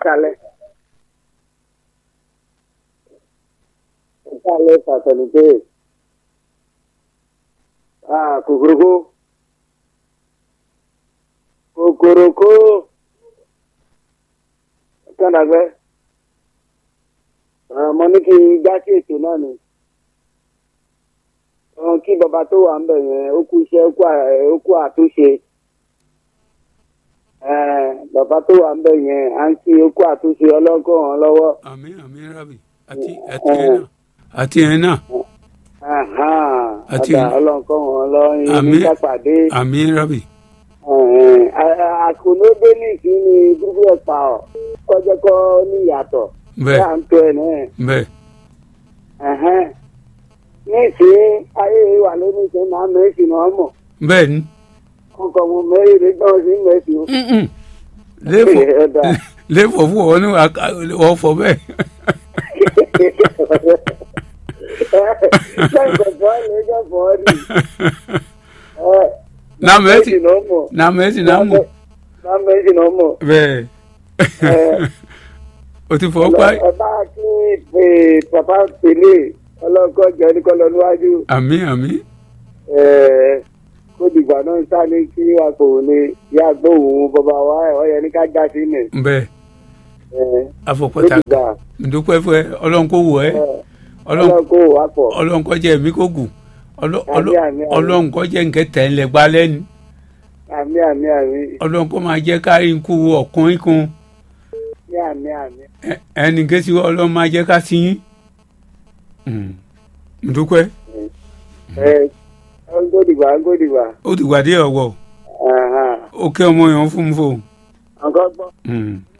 ìsàlẹ̀. ìsàlẹ̀ fàtẹ̀lùpé. Ah, kòkòròkó. Kòkòròkó. Kànàgbẹ́. Mo ní kí n gbá sí ètò náà ni. Àwọn kí bàbá tó wà ń bẹ̀ yẹn ó kú iṣẹ́ ó kú à- ó kú àtúnṣe. Eh, Bàbá tó wà ń bẹ̀ yẹn à ń kí ó kú àtúnṣe ọlọ́kọ̀ wọn lọ́wọ́. àmì àmì rabi àti àti ẹ̀ náà àti ẹ̀ náà Àti- Àti ọlọ́kọ̀ wọn lọ́yìn Àmín. nígbà pàdé. àmì rabi àkùnódé ní ìkíni dúdú ẹ̀pà ọ̀ kọjá kọ́ ní ìyàtọ̀ bẹ́ẹ̀ à ń tó ẹ̀ náà. bẹ́ẹ̀ Ẹ̀hẹ́n. ní ìsín ayé wà lónìí ìsín máa mẹ́sì náà mọ̀ bẹ́ẹ̀ ni kọ́kọ́ mo mẹ́rin lè gbọ́n sí mẹ́sì o. Mm-mm. lẹ́fọ̀ Ẹ̀dá. lẹ́fọ̀ fún ọ ní ọ̀fọ̀ bẹ́ẹ̀ Lẹ́yìn kọ̀ọ̀kan lè jẹ́ fọ́ọ̀rì. Na mẹ́sì náà mọ̀. na mẹ́sì náà mọ̀ Náà mẹ́sì náà mọ̀. bẹ́ẹ̀ Ẹ. o ti fọ́ pa ẹ bá kí pé pàpà pèlè ọlọ́kọ̀ jẹ́ oníkọ́lọ́ níwájú. àmì àmì Ẹ, kó dìgbà náà ń sáré kí wà kò ní yá gbóhùn bàbá wa ẹ̀ ọ̀yẹ́ ní ká já sí nì. bẹ́ẹ̀ Ẹ, kó afọ̀pọ̀ta dìgbà ndúpẹ́ fún ẹ ọlọ́run kò wọ̀ ẹ́ ẹ, ọlọ́run ọlọ́kọ̀ wà pọ̀. ọlọ́run kọ́ jẹ́ èmi kò gùn Ọlọ́- Àmín, ọlọ́- àmín, àmín. ọlọ́run kọ́ jẹ́ nkẹ́ tẹ̀ ń lẹ̀ gbá lẹ́nu Àmì àmì àmì ọlọ́run kọ́ máa jẹ́ ká ikú ọ̀kùnrin kun ní àmì àmì. Ẹ- ẹnì kẹ́sì ọlọ́run máa jẹ́ ká sí yín Mm. ndúpẹ́ Ẹ ń kó dìgbà ń kó dìgbà. ó ti wà dé ọ̀wọ́ Ẹ̀hán. ó kẹ́ ọmọ yẹn fún mi fò. Ọ̀gá gbọ́. Mm.